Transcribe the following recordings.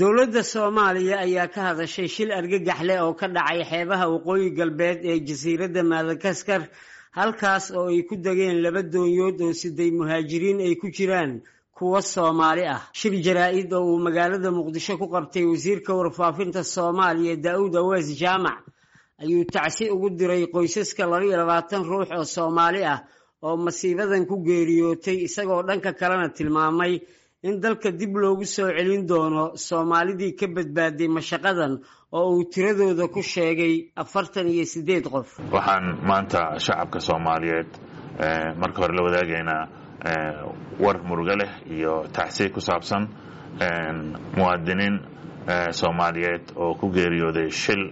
dowladda soomaaliya ayaa ka hadashay shil argagax leh oo ka dhacay xeebaha waqooyi galbeed ee jasiiradda madagaskar halkaas oo ay ku degeen laba doonyood oo siday muhaajiriin ay ku jiraan kuwa soomaali ah shir jaraa-id oo uu magaalada muqdisho ku qabtay wasiirka warfaafinta soomaaliya daa-uud awees jaamac ayuu tacsi ugu diray qoysaska labaiyo labaatan ruux oo soomaali ah oo masiibadan ku geeriyootay isagoo dhanka kalena tilmaamay in dalka dib loogu soo celin doono soomaalidii ka badbaaday mashaqadan oo uu tiradooda ku sheegay afartan iyo siddeed qof waxaan maanta shacabka soomaaliyeed marka hore la wadaagaynaa war murugo leh iyo tacsiy ku saabsan muwaadiniin soomaaliyeed oo ku geeriyooday shil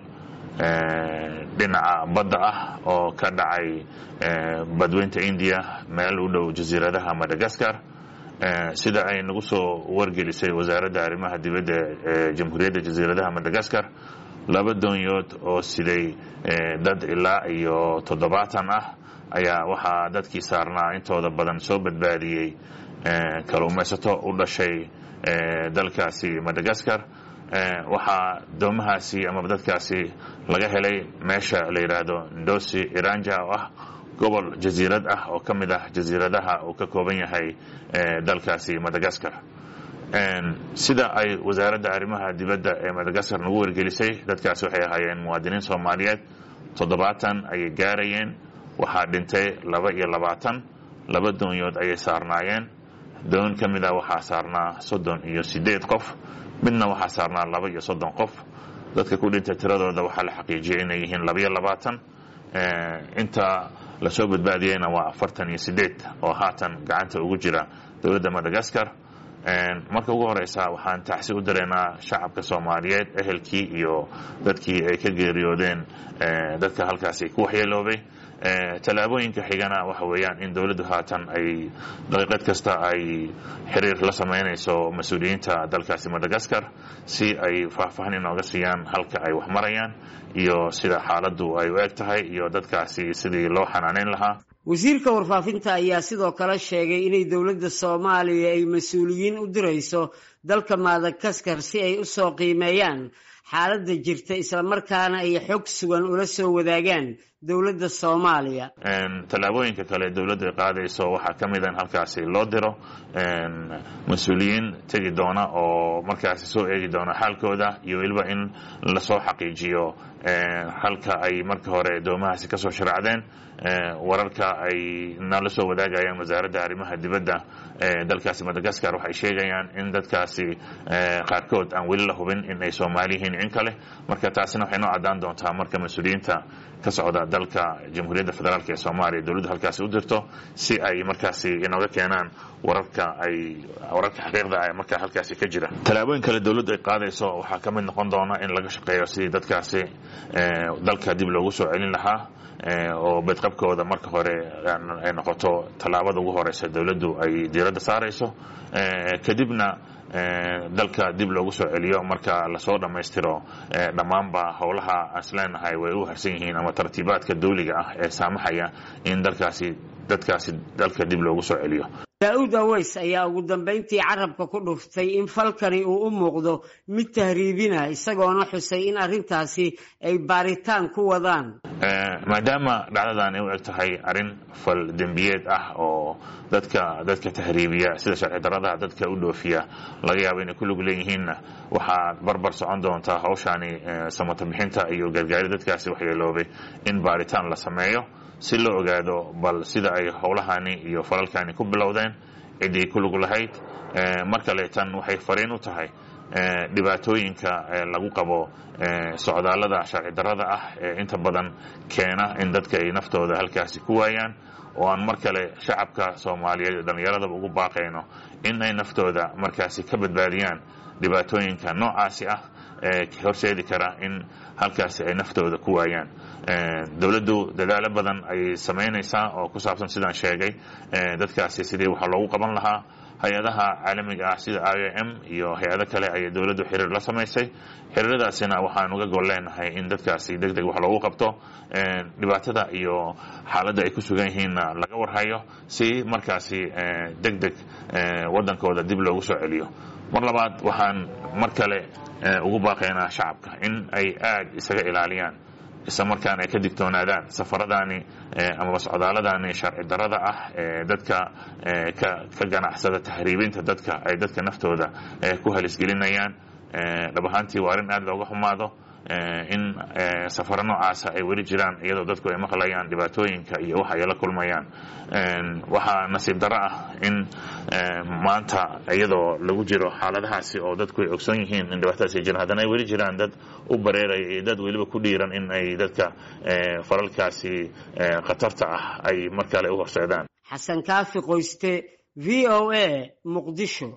dhinaca badda ah oo ka dhacay badweynta indiya meel u dhow jasiiradaha madagaskar sida ay nagu soo wargelisay wasaaradda arrimaha dibadda ee jamhuuriyadda jasiiradaha madagaskar laba doonyood oo siday dad ilaa iyo toddobaatan ah ayaa waxaa dadkii saarnaa intooda badan soo badbaadiyey kaluumaysato u dhashay dalkaasi madagaskar waxaa doomahaasi amaba dadkaasi laga helay meesha la yidhaahdo ndosi iranja oo ah gobol jasiirad ah oo ka mid ah jasiiradaha uu ka kooban yahay dalkaasi madagaskar sida ay wasaaradda arrimaha dibadda ee madagaskar nagu wargelisay dadkaasi waxay ahaayeen muwaadiniin soomaaliyeed toddobaatan ayay gaarayeen waxaa dhintay laba iyo labaatan laba doonyood ayay saarnaayeen doon ka mid ah waxaa saarnaa soddon iyo siddeed qof midna waxaa saarnaa laba iyo soddon qof dadka ku dhintay tiradooda waxaa la xaqiijiyay inay yihiin labaiyo labaatan inta lasoo badbaadiyeyna waa afartan iyo siddeed oo haatan gacanta ugu jira dowladda madagaskar marka ugu horeysa waxaan tacsi u direynaa shacabka soomaaliyeed ehelkii iyo dadkii ay ka geeriyoodeen dadka halkaasi ku waxyeeloobay tallaabooyinka xigana waxa weeyaan in dowladdu haatan ay daqiiqad kasta ay xiriir la samaynayso mas-uuliyiinta dalkaasi madagaskar si ay faahfaahin inooga siiyaan halka ay wax marayaan iyo sida xaaladdu ay u eg tahay iyo dadkaasi sidii loo xanaaneyn lahaa wasiirka warfaafinta ayaa sidoo kale sheegay inay dowladda soomaaliya ay mas-uuliyiin u dirayso dalka madagaskar si ay usoo qiimeeyaan xaaladda jirta islamarkaana ay xog sugan ula soo wadaagaan dowladda soomaaliya tallaabooyinka kale dowladdu ay qaadayso waxaa ka mid a in halkaasi loo diro mas-uuliyiin tegi doona oo markaasi soo eegi doona xaalkooda iyo weliba in lasoo xaqiijiyo halka ay marka hore doomahaasi kasoo sharacdeen wararka ay nala soo wadaagayaan wasaaradda arrimaha dibadda ee dalkaasi madagaskar waxay sheegayaan in dadkaasi qaarkood aan weli la hubin in ay soomaali yihiin in kale marka taasina waxay noo caddaan doontaa marka mas-uuliyiinta ka socda dalka jamhuuriyadda federaalk ee soomaaliya dowladdu halkaasi u dirto si ay markaasi inooga keenaan wararka ay wararka xaqiiqda ah markaa halkaasi ka jira tallaabooyin kale dowladdu ay qaadayso waxaa ka mid noqon doona in laga shaqeeyo sidii dadkaasi dalka dib loogu soo celin lahaa oo bedqabkooda marka hore ay noqoto tallaabada ugu horeysa dowladdu ay diiradda saarayso kadibna dalka dib loogu soo celiyo marka lasoo dhammaystiro dhammaanba howlaha asleenahay way u harsan yihiin ama tartiibaadka dawliga ah ee saamaxaya in dalkaasi dadkaasi dalka dib loogu soo celiyo daa-uud aweys ayaa ugu dambayntii carabka ku dhuftay in falkani uu u muuqdo mid tahriibina isagoona xusay in arrintaasi ay baaritaan ku wadaan maadaama dhacdadan ay u eg tahay arrin fal dembiyeed ah oo dadka dadka tahriibiya sida sharci daradaha dadka u dhoofiya laga yaabo inay ku lug leeyihiinna waxaa barbar socon doontaa hawshaani samata bixinta iyo gargaari dadkaasi waxyeeloobay in baaritaan la sameeyo si loo ogaado bal sida ay howlahani iyo falalkani ku bilowdeen ciddii ku lug lahayd mar kale tan waxay fariin u tahay dhibaatooyinka lagu qabo socdaallada sharci darrada ah ee inta badan keena in dadka ay naftooda halkaasi ku waayaan oo aan mar kale shacabka soomaaliyeed ee dhallinyaradaba ugu baaqayno in ay naftooda markaasi ka badbaadiyaan dhibaatooyinka noocaasi ah ee horseedi kara in halkaasi ay naftooda ku waayaan dowladdu dadaalo badan ayay samaynaysaa oo ku saabsan sidaan sheegay dadkaasi sidii waxa loogu qaban lahaa hay-adaha caalamiga ah sida i o m iyo hay-ado kale ayay dowladdu xiriir la samaysay xiriiradaasina waxaan uga gol leenahay in dadkaasi deg deg wax loogu qabto dhibaatada iyo xaaladda ay ku sugan yihiinna laga warhayo si markaasi deg deg waddankooda dib loogu soo celiyo mar labaad waxaan mar kale ugu baaqaynaa shacabka in ay aad isaga ilaaliyaan isla markaana ay ka digtoonaadaan safaradaani amaba socdaaladaani sharci darada ah ee dadka ka ganacsada tahriibinta dadka ay dadka naftooda ku halisgelinayaan dhab ahaantii waa arrin aad looga xumaado in safaro noocaasa ay weli jiraan iyadoo dadku ay maqlayaan dhibaatooyinka iyo waxa ay la kulmayaan waxaa nasiib darro ah in maanta iyadoo lagu jiro xaaladahaasi oo dadku ay ogsoon yihiin in dhibaatadaas ay jiraan haddana ay weli jiraan dad u bareeraya iyo dad weliba ku dhiiran in ay dadka falalkaasi khatarta ah ay mar kale u horseedaan xasan kaafi qoyste v o a muqdisho